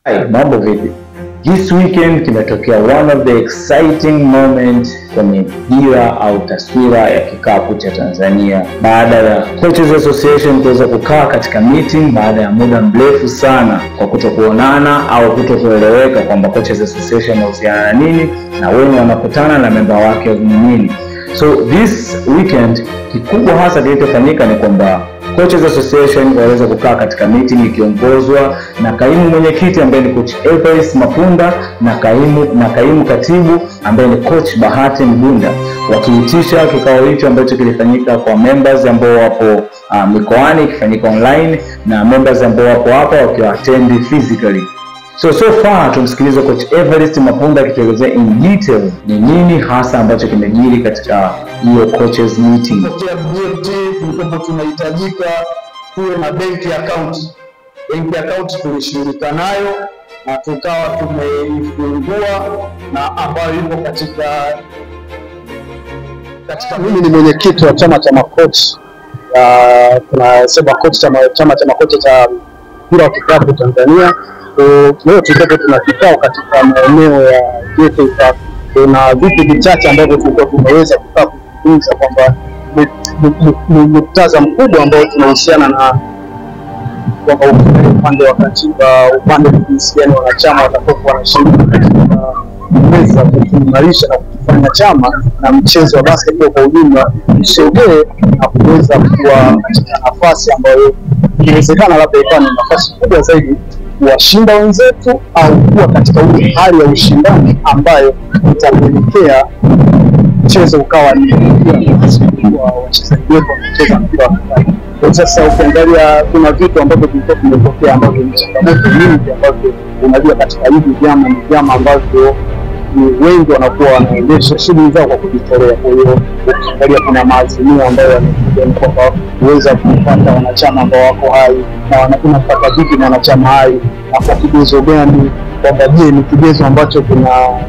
Hi, mambo vipi? This weekend kimetokea one of the exciting moment kwenye dira au taswira ya kikapu cha Tanzania baada ya Coaches Association kuweza kukaa katika meeting baada ya muda mrefu sana kwa kutokuonana au kutokueleweka kwamba Coaches Association inahusiana na nini na wenye wanakutana na memba wake ni nini. So this weekend kikubwa hasa kilichofanyika ni kwamba Coaches Association waweza kukaa katika meeting ikiongozwa na kaimu mwenyekiti ambaye ni coach Everest Mapunda na kaimu na kaimu katibu ambaye ni coach Bahati Mgunda wakiitisha kikao hicho ambacho kilifanyika kwa members ambao wapo uh, mikoani ikifanyika online na members ambao wapo hapa wakiwa attend physically. So so far tumsikilize coach Everest Mapunda akituelezea in detail ni nini hasa ambacho kimejiri katika hiyo coaches meeting. Kupitia BMT tulikuwa tunahitajika tuwe na benki account. Benki account tulishughulika nayo na tukawa tumeifungua na ambayo ipo katika katika mimi ni mwenyekiti wa chama cha makochi uh, tunasema kochi chama, chama cha makochi cha mpira wa kikapu Tanzania. So, leo tulikuwa tuna kikao katika maeneo ya JK Park. Kuna vitu vichache ambavyo tulikuwa tumeweza kukaa kuzungumza kwamba ni- ni- ni- ni muktadha mkubwa ambao tunahusiana na kwamba ukiangalia upande wa katiba, upande wa jinsi gani wanachama watakuwa wanashiriki katika kuweza kukiimarisha na kukifanya chama na mchezo wa basketball kwa ujumla usogee na kuweza kuwa katika nafasi ambayo inawezekana labda ikawa ni nafasi kubwa zaidi kuwashinda wenzetu au kuwa katika ule hali ya ushindani ambayo itapelekea mchezo ukawa ni kwa wachezaji wetu wanacheza mpira wa kikapu. Kwa sasa ukiangalia kuna vitu ambavyo vilikuwa vimetokea ambavyo ni changamoto nyingi ambavyo unajua katika hivi vyama ni vyama ambavyo ni wengi wanakuwa wanaendesha shughuli zao kwa kujitolea. Kwa hiyo ukiangalia kuna maazimio ambayo yamekuja ni kwamba kuweza kupata wanachama ambao wako hai na wana- unapata vipi na wanachama hai na kwa kigezo gani, kwamba je, ni kigezo ambacho kina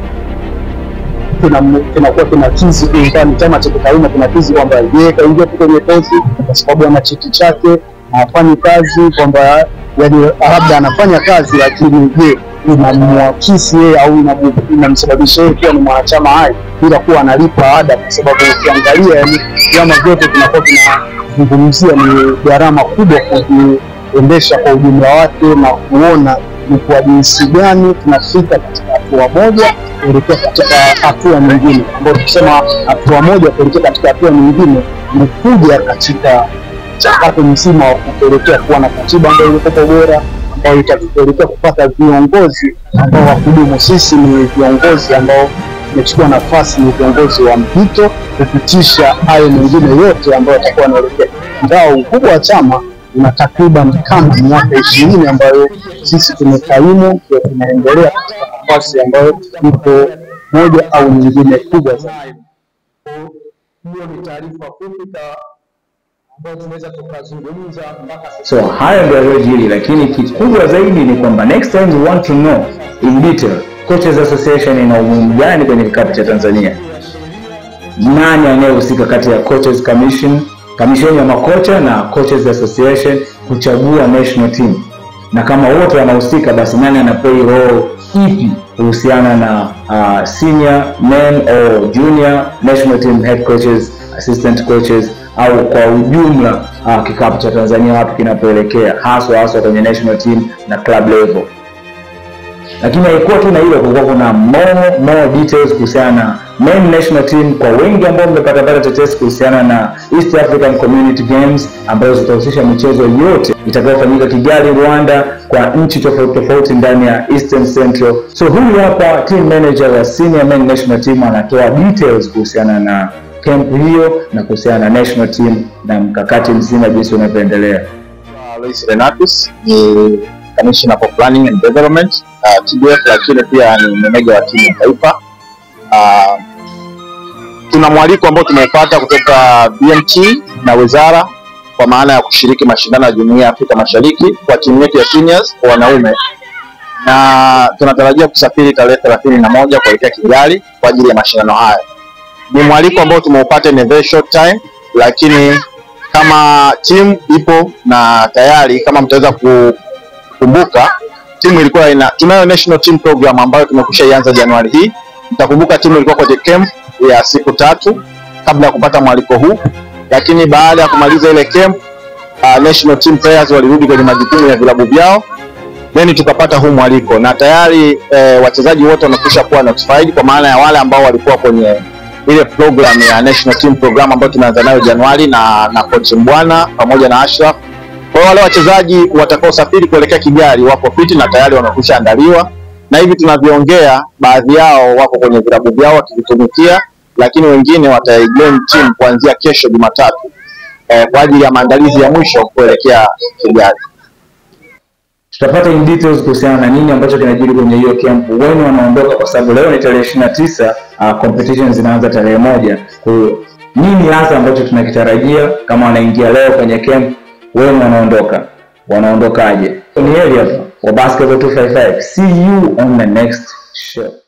kina- kinakuwa kinatizi kulingana chama cha kitaaluma kinatizi kwamba yeye kaingia tu kwenye kozi kwa sababu ana cheti chake na hafanyi kazi, kwamba yani labda anafanya kazi lakini je inamwakisi yeye au inamu- inamsababisha yeye kuwa ni mwanachama hai bila kuwa analipa ada, kwa sababu ukiangalia yani vyama vyote vinakuwa vinazungumzia ni gharama kubwa kuviendesha kwa ujumla wake na kuona ni kwa jinsi gani tunafika katika hatua moja kuelekea katika hatua nyingine, ambayo tukisema hatua moja kuelekea katika hatua nyingine ni kuja katika mchakato mzima wa kupelekea kuwa na katiba ambayo ilikuwa bora, ambayo itatupelekea kupata viongozi ambao wakudumu. Sisi ni viongozi ambao tumechukua nafasi, ni viongozi wa mpito kupitisha hayo mengine yote ambayo yatakuwa yanaelekea, ingawa ukubwa wa chama una takriban kama miaka ishirini ambayo sisi tumekaimu, ndio tunaendelea katika nafasi ambayo ipo moja au nyingine kubwa zaidi. Hiyo ni taarifa fupi ka- ambayo tunaweza tukazungumza mpaka sasa. So hayo ndio yaliyojiri, lakini kikubwa zaidi ni kwamba next time we want to know in detail Coaches Association ina umuhimu gani kwenye kikapu cha Tanzania, nani anayehusika kati ya Coaches Commission, kamisheni ya makocha na Coaches Association kuchagua national team, na kama wote wanahusika, basi nani ana play role ipi kuhusiana na uh, senior men or junior national team head coaches, assistant coaches au kwa ujumla uh, kikapu cha Tanzania wapi kinapoelekea haswa haswa kwenye national team na club level lakini haikuwa tu na hilo, kulikuwa kuna more, more details kuhusiana na men national team. Kwa wengi ambao mmepata pata tetesi kuhusiana na East African Community Games ambazo zitahusisha michezo yote itakayofanyika Kigali, Rwanda, kwa nchi tofauti tofauti ndani ya Eastern Central. So huyu hapa team manager wa senior men national team anatoa details kuhusiana na camp hiyo na kuhusiana na national team na mkakati mzima jinsi unavyoendelea. Alois Renatus ni Commissioner for Planning and Development uh, TDF, lakini pia ni meneja wa timu ya taifa. Uh, tuna mwaliko ambao tumeupata kutoka BMT na wizara kwa maana ya kushiriki mashindano ya Jumuiya ya Afrika Mashariki kwa timu yetu ya seniors kwa wanaume, na tunatarajia kusafiri tarehe thelathini na moja kuelekea Kigali kwa ajili ya mashindano haya. Ni mwaliko ambao tumeupata in a very short time, lakini kama timu ipo na tayari, kama mtaweza kukumbuka, timu ilikuwa ina tunayo national team program ambayo tumekwisha ianza Januari hii. Mtakumbuka timu ilikuwa kwenye camp ya siku tatu kabla ya kupata mwaliko huu, lakini baada ya kumaliza ile camp uh, national team players walirudi kwenye majukumu ya vilabu vyao then tukapata huu mwaliko na tayari eh, wachezaji wote wamekwisha kuwa notified kwa maana ya wale ambao walikuwa kwenye ile program ya national team program ambayo tumeanza nayo Januari na na coach Mbwana pamoja na Ashraf. Kwa hiyo wale wachezaji watakaosafiri kuelekea Kigali wako fiti na tayari wamekwisha andaliwa, na hivi tunavyoongea, baadhi yao wako kwenye vilabu vyao wakivitumikia, lakini wengine wataijoin team kuanzia kesho Jumatatu eh, kwa ajili ya maandalizi ya mwisho kuelekea Kigali. tutapata in details kuhusiana na nini ambacho kinajiri kwenye hiyo camp, wenu wanaondoka, kwa sababu leo ni tarehe ishirini na tisa uh, competition zinaanza tarehe moja. Kwa hiyo nini hasa ambacho tunakitarajia kama wanaingia leo kwenye camp, wenu wanaondoka, wanaondokaje? Ni heri hapa wa Basketball 255. See you on the next show.